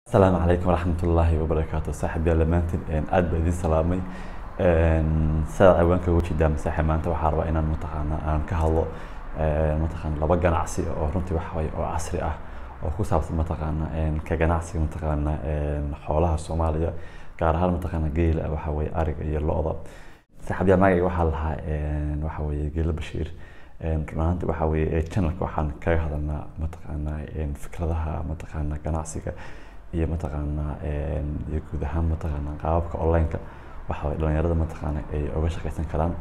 asalaamu calaykum waraxmat ullaahi wabarakaatu saaxib yaal dhammaantiin aad baa idin salaamay sidaad ciwaanka uga jeedaa masaaxib maanta waxaa rabaa inaan mataqaana aan ka hadlo mataqaana laba ganacsi oo runtii waxa waye oo casri ah oo ku saabsan mataqaana ka ganacsiga mataqaana xoolaha soomaaliya gaar ahaan mataqaana geela waxa weye ariga iyo lo-da saaxib yaal magacayga waxaa lahaa waxa weye geela bashiir run ahaanti waxa weye channelka waxaan kaga hadalnaa mataqaana fikradaha mataqaana ganacsiga iyo mataqaana iyo guud ahaan mataqaana qaababka online-ka waxa weye dhalinyarada mataqaana ay uga shaqaysan karaan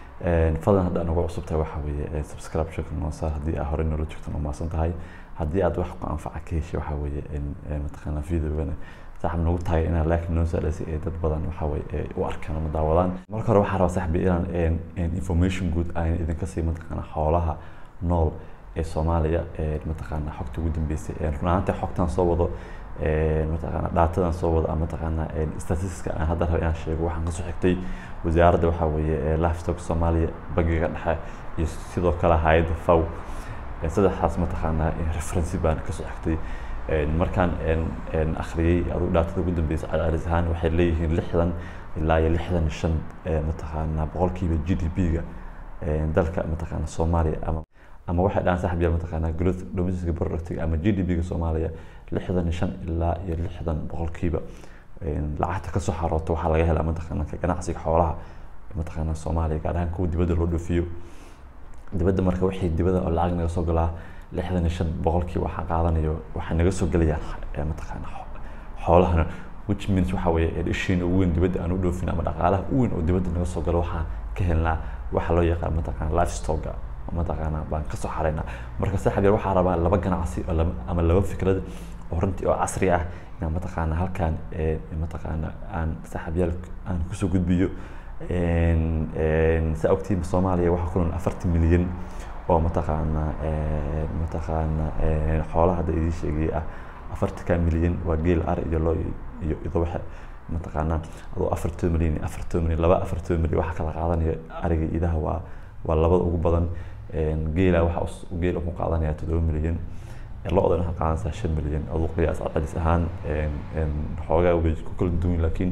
fadlan hadda nagu cusubtahay waxa weeye subscription noo saar haddii aad horey noola joogtan umaasan tahay haddii aad wax ku anfaca ka heshay waxa weeye mataqaana videogana saaxib nagu taagay inaad like noo saadhasay ee dad badan waxa weye u arkaan ama daawadaan marka hore waxaa rabaa saaxibi inaan information guud aan idinka sii mataqaana xoolaha nool ee soomaaliya mataqaana xogta ugu dambeysay run ahaantii xogtan soo wado mataqaana dhaatadan soo wada mataqaana statistiska aan hadda raba inaan sheego waxaan kasoo xigtay wasaaradda waxaa weeye livestock soomaaliya bangiga dhexe iyo sidoo kale hay-adda faw saddexdaas mataqaana referency baan kasoo xigtay markaan akhriyey aduu dhaatada ugu dambeysay celcelis ahaan waxay leeyihiin lixdan ilaa iyo lixdan shan mataqaana boqolkiiba g d p-ga dalka mataqaana soomaaliya ama ama waxay dhahaan saaxib yaal mataqaana growth domestic productiga ama g d p-ga soomaaliya lixdan shan ilaa iyo lixdan boqolkiiba lacagta kasoo xarooto waxaa laga helaa mataqaana ka ganacsiga xoolaha mataqaana soomaaliya gaar ahaan kuwa dibadda loo dhoofiyo dibadda marka wixii dibadda oo lacag naga soo galaa lixdan iyo shan boqolkiiba waxaa qaadanayo waxay naga soo gelayaan mataqaana xoolahana which means waxa weeye ishiina ugu weyn dibadda aan u dhoofin ama dhaqaalaha u weyn oo dibadda naga soo galo waxaan ka helnaa waxa loo yaqaan mataqaana livestock mataqaana baan kasoo xaraynaa marka saaxib yar waxaa rabaa laba ganacsi oo ama laba fikrad oo runtii oo casri ah inaan mataqaana halkaan mataqaana aan saaxib yaal aan kusoo gudbiyo saa ogtiin soomaaliya waxaa ku nool afartan milyan oo mataqaana mataqaana xoolaha hadda idiin sheegay ah afartanka milyan waa geel ari iyo loo iyo ido waxa mataqaana adoo afartan milyan iyo afartan milyan laba afartan milyan waxa kala qaadanaya ariga idaha waa waa labada ugu badan geela waxa geel ku qaadanaya toddoba milyan lo-dan waxaa qaadanaysaa shan milyan aduu qiyaas cadcadis ahaan xoogaa way ku kala duwan laakiin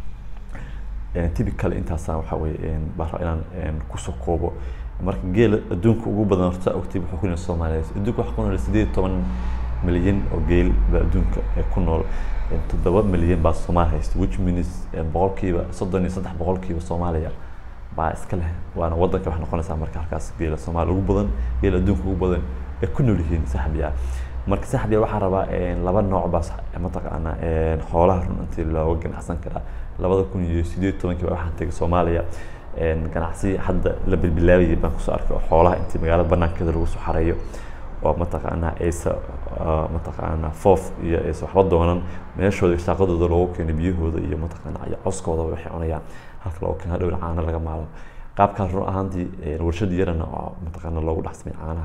typical intaasaan waxa weye baan rabaa inaan kusoo koobo marka geela adduunka ugu badan horta ogtay wuxuu ku nool soomaaliya adduunka waxaa ku nool sideed iyo toban milyan oo geel baa adduunka ku nool toddoba milyan baa soomaaliya haysta which means boqolkiiba soddon iyo saddex boqolkiiba soomaaliya baa iska leh waana wadanka wax noqonaysaa marka halkaas geela soomaaliya ugu badan geela adduunka ugu badan ay ku nool yihiin saaxibiyaa marka saaxibiyaa waxaa rabaa laba nooc baa mataqaana xoolaha run intii looga ganacsan karaa labada kun iyo sideed tobankii baa waxaan tegay soomaaliya ganacsi hadda la bilbilaabayay baan kusoo arkay oo xoolaha intii magaalada banaankeeda lagu soo xareeyo oo mataqaana aysa mataqaana foof iyo aysa waxba doonan meeshooda shaaqadooda loogu keeno biyahooda iyo mataqaana iyo coskooda waxay cunayaan halka loogu keeno hadhowna caano laga maalo qaabkaas run ahaantii warshad yarana oo mataqaana loogu dhex samay caanaha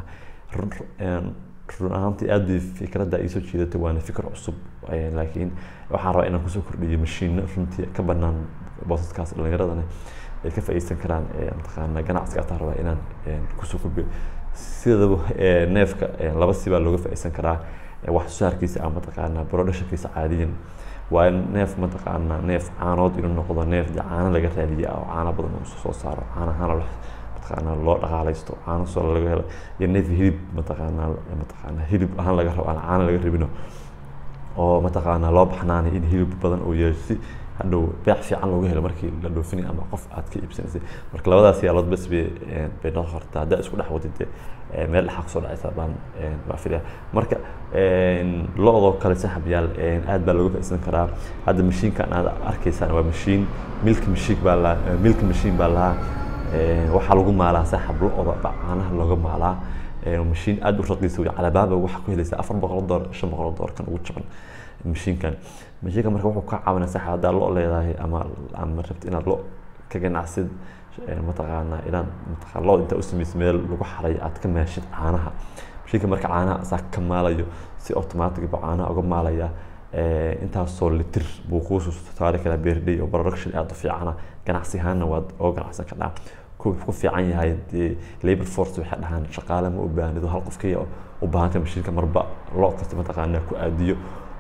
run ahaantii aad bay fikradda iisoo jiidatay waana fikir cusub laakiin waxaan rabaa inaan kusoo kordhiyo mashiino runtii ka banaan boosaskaas dhalinyaradana ay ka faa'iideysan karaan mataqaana ganacsiga ataa rabaa inaan kusoo kordhiyo sidaba neefka laba si baa looga faa'iideysan karaa wax soo saarkiisa ama mataqaana productionkiisa caadiyan waa in neef mataqaana neef caanood inuu noqdo neef dee caano laga raadiya oo caano badan uu soo saaro caanahaana mataqaana loo dhaqaalaysto caano soo laga helo iyo neef hilib mataqaana mataqaana hilib ahaan laga rabo aan caano laga rabino oo mataqaana loo baxnaanay in hilib badan uu yeesho si hadhow beec fiican looga helo markii la dhoofinay ama qof aad ka iibsanaysay marka labadaas yaalood bas bay bay noqon kartaa haddaa isku dhex wadid meel dhexaa kusoo dhacaysa baan baa filaya marka lo-doo kale saxab yaal aad baa looga faa'iidsan karaa hadda mashiinkan aad arkaysaan waa mashiin milk mashiin baa lahaa milk mashiin baa lahaa waxaa lagu maalaa saaxab lo-da caanaha looga maalaa mashiin aad u raqiisa wey calabaaba waxaa ku helaysaa afar boqol doolar shan boqol doolar kan ugu jaban mashiinkan mashiinkan marka wuxuu ka caawinaya saaxib haddaa lo leedahay ama ama rabta inaad lo ka ganacsid mataqaana inaad mataqaana lo intaa u samaysa meel lagu xarayo aad ka maashid caanaha mashiinka marka caanaha asaa ka maalayo si automatic buu caanaha uga maalaya intaasoo litir buu kuusoo saari karaa beerdhay oo production aad u fiicana ganacsi ahaanna waad oo ganacsan kadhaa ku ku fiican yahay dee labor force waxay dhahaan shaqaale ma u baahnido hal qof kaliya u baahanta mashiinka marba lo kasta mataqaanaa ku aadiyo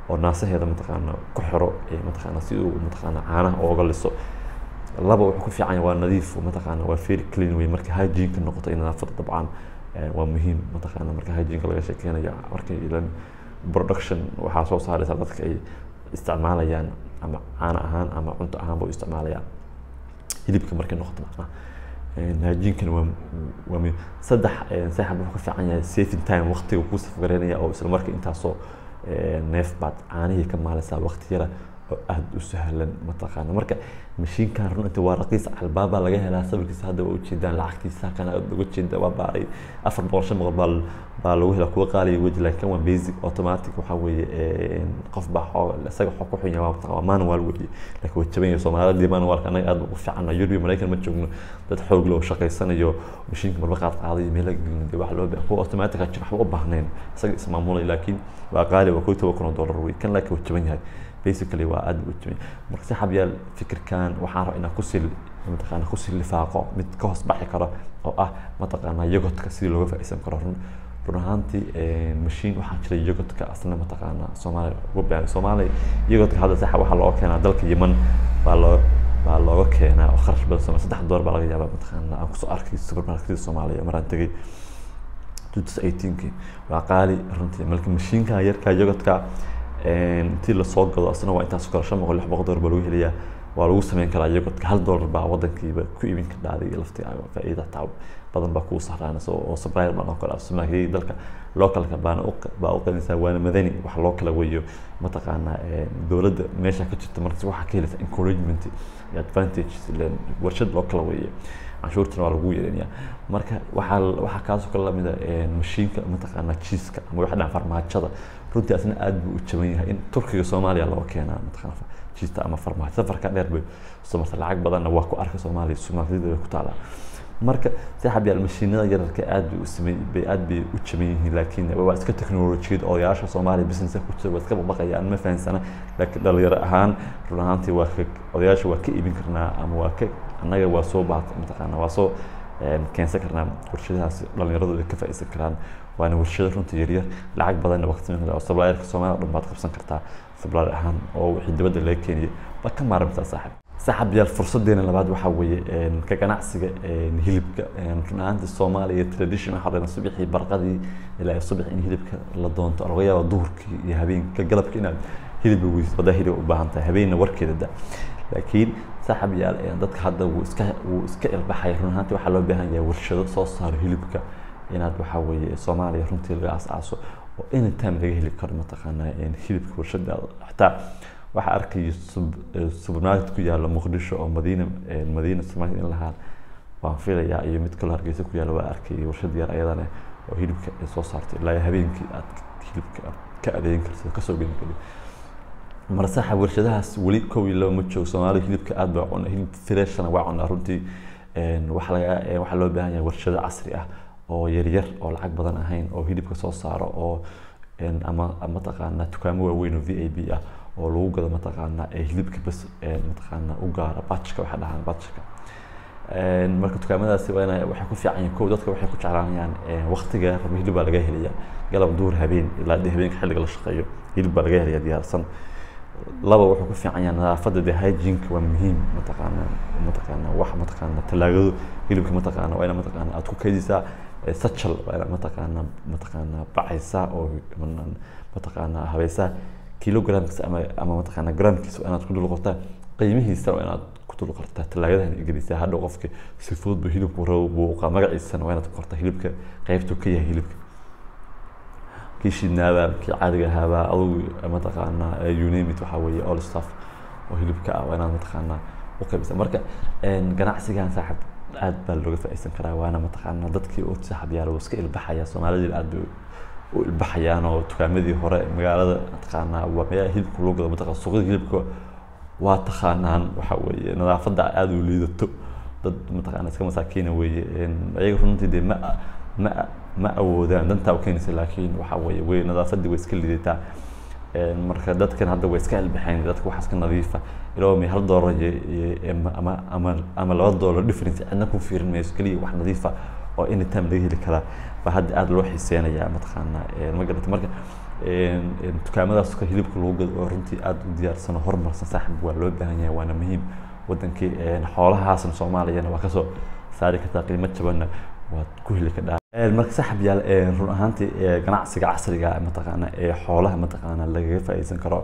oo naasaheeda mataqaana ku xiro mataqaana si uu mataqaana caanaha ooga liso laba wuxuu ku fiican yahay waa nadiif mataqaana waa very clean wey marka hygiene-ka noqoto in nadaafadda dabcan waa muhiim mataqaana marka hygiene-ka laga sheekeynayo marka ilan production waxaa soo saaraysa dadka ay isticmaalayaan ama caano ahaan ama cunto ahaan bay u isticmaalayaan hilibka markay noqoto macnaha hygiene-kana waa waa muhiim saddex saaxib wuxuu ka fiican yahay saving time waqtiga kuu safgareynaya oo isla marka intaasoo neef baad caanihii ka maalaysaa waqti yara oo aada u sahlan mataqaana marka mashiinkan runtii waa raqiis albaabaa laga helaa sawirkiisa hadda waa ujeedaan lacagtiisa kana aad uga jeeda waa baaray afar boqol shan boqol baa baa lagu helaa kuwa qaaliya weji laakiin waa basic automatic waxaa weeye qof baa xoo isaga xoo ku xunya waa waa manual weeye laakiin waa jaban yahay soomaalidii manualka anaga aad ugu fiican yurbi maraykan ma joogno dad xoog loo shaqaysanayo mashiinka marba qaad qaadayo meela gelin dee wax loo baahan kuwa automatic a jira waxba u baahnayn isaga ismaamulay laakiin waa qaali waa kow toban kun oo dollar wey kan laakiin waa jaban yahay basically waa aad u jimay marka si xabyaal fikirkan waxaan rabaa inaan kusii mataqaana kusii lifaaqo mid ka hoos baxi karo oo ah mataqaana yogodka sidii looga faa'iideysan karo run run ahaantii mashiin waxaa jira yogodka asna mataqaana soomaaliya ugu baahan soomaaliya yogodka hadda saxa waxaa looga keenaa dalka yeman baa loo baa looga keenaa oo kharash badan soomaaliya saddex door baa laga yaabaa mataqaana aan kusoo arkay supermarketyada soomaaliya maraan tegay 2018 waa qaali runtii marka mashiinka yarka yogodka intii lasoo gado asna waa intaas kale shan boqol lix boqol dollar baa lagu helayaa waa lagu sameyn karaa yogodka hal dollar baa wadankiiba ku iibin ka dhaaday laftigaaga faa'iida taa badan baa kuu sahraanaysa oo supplier baa noqon karaa supermarketyada dalka localka baana baa u qalinaysaa waana madani wax loo kala weeyo mataqaana dowladda meesha ka jirta markas waxaa ka helaysa encouragement iyo advantage warshad loo kala weeyo canshuurtana waa lagu yeelinayaa marka waxaa waxaa kaasoo kale lamida mashiinka mataqaana jiiska ama waxa dhan farmaajada runtii asna aad buu u jaban yahay in turkiga soomaaliya loo keenaa mataqaana jiista ama farmaajo safarka dheer bay soo marta lacag badanna waa ku arka soomaaliya supermarketyada bay ku taalaa marka saaxab yaal mashiinada yararka aad bay u samey bay aad bay u jaban yihiin laakiin waa iska teknolojiyad odayaasha soomaaliya businesska ku jira waa iska baqayaan ma fahansana laakiin dhalinyaro ahaan run ahaantii waa ka odayaasha waa ka iibin karnaa ama waa ka annaga waa soo baat mataqaana waa soo keensan karnaa warshadahaas dhalinyaradu ay ka faa'iidsan karaan waana warshado runtii yaryar lacag badanna waa ka samayn kartaa oo supplierka soomaaliya dhan baad qabsan kartaa supplier ahaan oo wixii dibadda laga keeniyay baad ka maaramtaa saaxib saaxib yaal fursadeena labaad waxaa weeye ka ganacsiga hilibka run ahaantii soomaaliya tradition waxaa dhan subaxii barqadii ilaa subax in hilibka la doonto laga yaaba duhurkii iyo habeenka galabka inaad hilibka weysid wadaa hilib u baahan tahay habeenna warkeeda da laakiin saaxib yaal dadka hadda wuu iska wuu iska ilbaxaya run ahaantii waxaa loo baahan yahay warshado soo saaro hilibka inaad waxaa weeye soomaaliya runtii laga aasaaso oo anytime laga heli karo mataqaanaa hilibka warshada xataa waxaa arkaya supermarket ku yaala muqdisho oo madiina madiina supermarket in lahaa waan filayaa iyo mid kaloo hargeysa ku yaala waa arkayay warshad yar ayadana oo hilibka ay soo saartay ilaa habeenkii aad hilibka ka adeegin kartid kasoo geli kari marsaxa warshadahaas weli kow iyo laba ma joogo soomaaliya hilibka aad baa cuna hilib freshana waa cunaa runtii waxa laga waxaa loo baahan yahay warshado casri ah oo yaryar oo lacag badan ahayn oo hilibka soo saaro oo ama mataqaana dukaamo waaweyn oo v a b ah oo lagu gado mataqaana hilibka bas mataqaana u gaara batchka waxa dhahaan batchka marka dukaamadaasi waa inay waxay ku fiican yihiin kow dadka waxay ku jeclaanayaan waqtiga raba hilib baa laga helaya galab duhur habeen ilaa dee habeenka xilliga la shaqeeyo hilib baa laga helaya diyaarsan laba wuxuu ku fiican yahay nadaafadda dee hygiene-ka waa muhiim mataqaana mataqaana wax mataqaana talaagado hilibka mataqaana waa ina mataqaana aad ku kaydisaa sachal waa ina mataqaana mataqaana bacaysaa oo mataqaana habaysaa kilogramkiisa ama ama mataqaana gramkiisa waa inaad ku dul qortaa qiimihiisa waa inaad ku dul qortaa talaagadahan gelisaa hadhow qofka si fudud buu hilibku rabo buuqa magaciisana waa inaad ku qortaa hilibka qaybtuu ka yahay hilibka kii shidnaaba kii caadiga ahaaba adugu mataqaana you name it waxaa weeye all stuff oo hilibka ah waa inaad mataqaana u qaybisa marka ganacsigan saaxib aad baa looga faa'iidsan karaa waana mataqaana dadkii oo saaxib yaala wuu iska ilbaxaya soomaalidii aad bay u ilbaxayaan oo dukaamadii hore magaalada mataqaana waa meelaha hilibka loo gado mataqaana suuqyada hilibka waa taqaanaan waxa weeye nadaafadda aad u liidato dad mataqaana iska masaakiina weeye ayaga runtii dee ma ma ma awoodaan dantaa u keenaysa laakiin waxa weeye way nadaafaddii way iska liidataa marka dadkan hadda way iska ilbaxeen dadka waxaa iska nadiifa ilaa may hal doolar ama ama ama laba doolar difference cidna ku fiirin mayso keliya wax nadiifa oo anytime laga heli karaa baa hadda aada loo xiiseynayaa mataqaana ma garata marka dukaamadaas ka hilibka lagu gado oo runtii aada u diyaarsan oo horumarsan saaxib waa loo baahan yahay waana muhiim wadankii xoolahaasna soomaaliyana waa kasoo saari kartaa qiimo jabanna waad ku heli kadhaa marka saaxib yaal run ahaantii ganacsiga casriga mataqaana ee xoolaha mataqaana lagaga faa'iideysan karo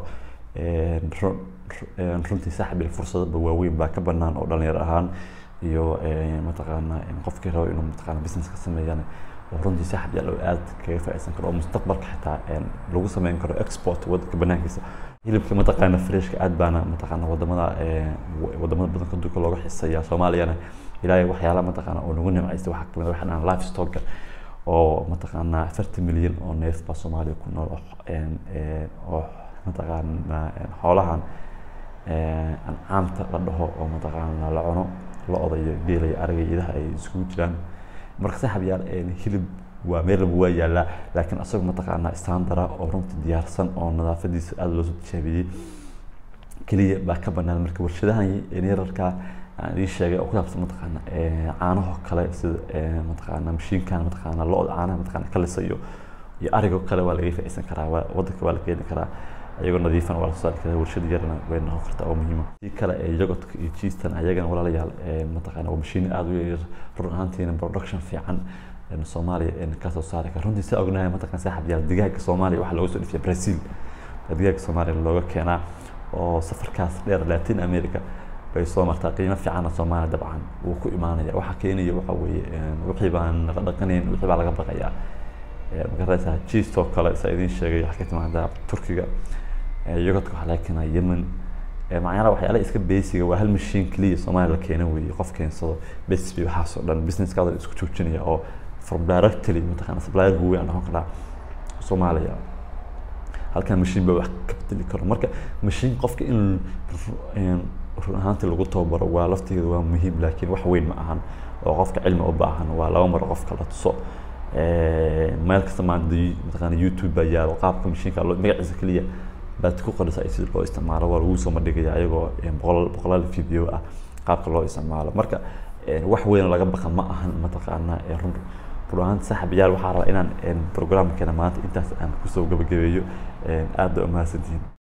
runtii saaxib fursadaba waaweyn baa ka banaan oo dhalinyaro ahaan iyo mataqaana qofkii rabo inuu mataqaana business ka sameeyana oo runtii saaxib yaal oo aad kaga faa'iideysan karo oo mustaqbalka xitaa lagu sameyn karo export wadanka banaankiisa hilibka mataqaana freshka aad baana mataqaana wadamada wadamada badanka adduunka looga xiseeya soomaaliyana ilaahay waxyaalaha mataqaana oo nagu nimcaysta waxaa kamid waxaa dhahan life stocka oo mataqaana afartan milyan oo neef baa soomaaliya ku nool oo mataqaana xoolahan ancaamta la dhaho oo mataqaana la cuno lo-da iyo geela iyo ariga iyo idaha ay isugu jiraan marka saaxib yaal hilib waa meel walba waa yaalaa laakiin asaga mataqaana standara oo runtii diyaarsan oo nadaafadiisa aada loo soo tijaabiyey keliya baa ka banaan marka warshadahan yararka aan ii sheegay oo ku saabsan mataqaana caanaho kale sida mataqaana mashiinkan mataqaana lo-da caanaha mataqaana kalisa iyo iyo arigo kale waa laga faa'iideysan karaa waa wadanka waa la keeni karaa ayagoo nadiifan waa lasoo saari karaa warshad yarna way noqon kartaa oo muhiima si kale ee yogodka iyo cheestan ayagana walaalayaal mataqaana waa mashiin aada u yar run ahaantiina production fiican soomaaliya kasoo saari kara runtii saa ognahay mataqan saaxib yaal digaaga soomaaliya waxaa looga soo dhifiya brazil digaaga soomaaliya looga keenaa oo safarkaas dheer latin america bay soo martaa qiimo fiicanna soomaaliya dabcan wuu ku imaanaya waxaa keenaya waxa weeye wixii baan la dhaqanayn wixii baa laga baqayaa magaraysaa cheestoo kale saa idiin sheegay waxaa ka timaadaa turkiga yogodka waxaa laga keenaa yemen macnaha waxyaala iska basiga waa hal mashiin keliya soomaaliya la keena weeye qof keensado bes bay waxaasoo dhan businesskaada isku joojinaya oo from directly mataqaana supplier weyn aan noqon karaa soomaaliya halkan mashiin baa wax ka bedeli karo marka mashiin qofka in run ahaantii lagu tababaro waa laftigeeda waa muhiim laakiin wax weyn ma ahan oo qofka cilmi u baahan waa laba maro qofka la tuso meel kasta maanta mataqaana youtube baa yaalo qaabka mashiinka magaciisa keliya baad ku qorisa sida loo isticmaalo waa lagu soo madhigaya ayagoo boqol boqolaal video ah qaabka loo isticmaalo marka wax weyn laga baqa ma ahan mataqaana run run ahaanta saaxiibayaal waxaa rabaa inaan programkeena maanta intaas aan kusoo gabagabeeyo aad baa umahadsantihiin